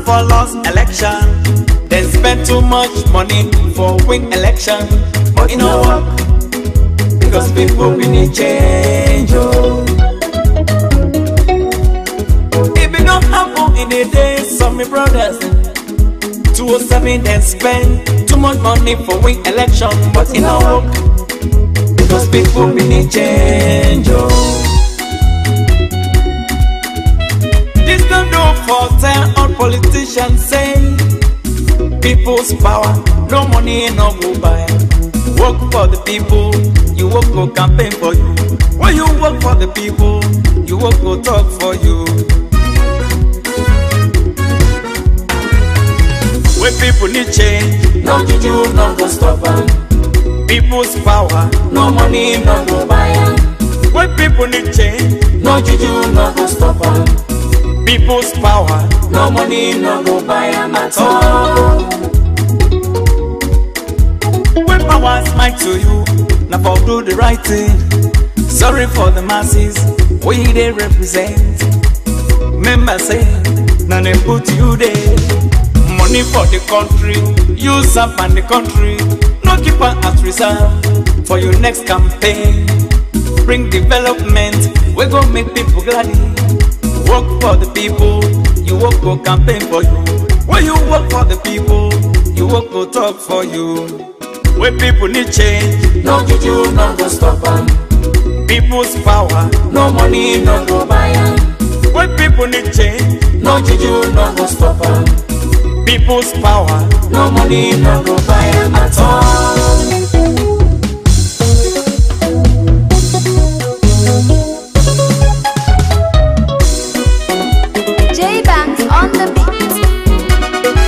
for lost election. Then spend too much money for win election. But you know what? Because people we need change. Oh. It be not happen in a day, some me brothers. 207 then spend too much money for win election. But you know what? Because people we need change. Oh. This don't do for tell all politicians say people's power, no money, no go buy. Work for the people, you work for campaign for you. When you work for the people, you work for talk for you. When people need change, no juju, no go stop 'em. People's power, no money, no go buy 'em. When people need change, no juju, no go stop 'em. People's power, no money, no go buy 'em at all. When power smite to you, now for do the right thing. Sorry for the masses, we they represent. Remember say, now they put you there. Money for the country, use up and the country. No keep on at reserve for your next campaign. Bring development, we go make people glad. Work for the people, you work for campaign for you. When you work for the people, you work for talk for you. When people need change, no juju, no go stop 'em. People's power, no money, no go buy 'em. When people need change, no juju, no go stop 'em. People's power, no money, no go buy 'em at all. J Banks on the beat.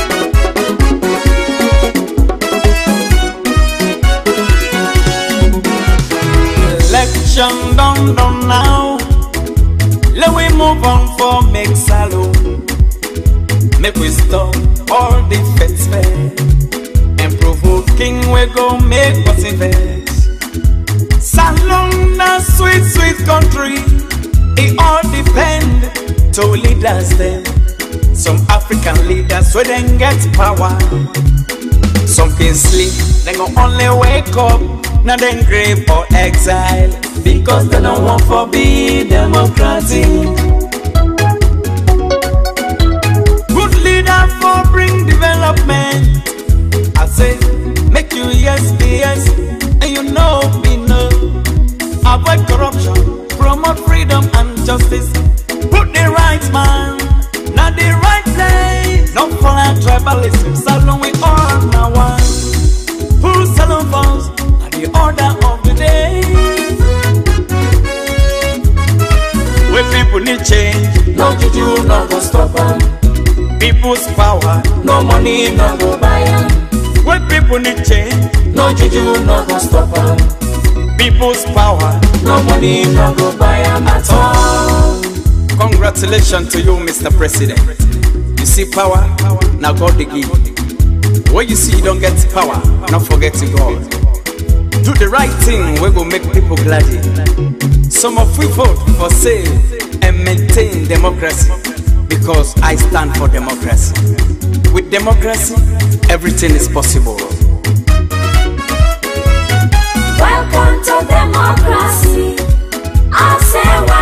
Election done done now. Let we move on for make salon. Make we stop all the fence fair. And provoking we go make us invest. Salon na sweet sweet country. It all depend to leaders them. Some African leaders where then get power. Some can sleep, they go only wake up. Now then grave or exile because they don't want for be democratic. Good leader for bring development. I say make you yes be yes, and you know be no. Avoid corruption, promote freedom and justice. Put the right man, not the right place. No follow tribalism, salon we all now one. Full salon phones are the order of the day. When people need change, no juju, no go stop 'em. People's power, no money, no go buy 'em. When people need change, no juju, no go stop 'em. People's power, no money, no go buy 'em at all. Congratulations to you, Mr. President. You see power, now God the give. When you see you don't get power, not forget to God. Do the right thing, we go make people glad. Some of we vote for save and maintain democracy because I stand for democracy. With democracy, everything is possible. Welcome to democracy. I say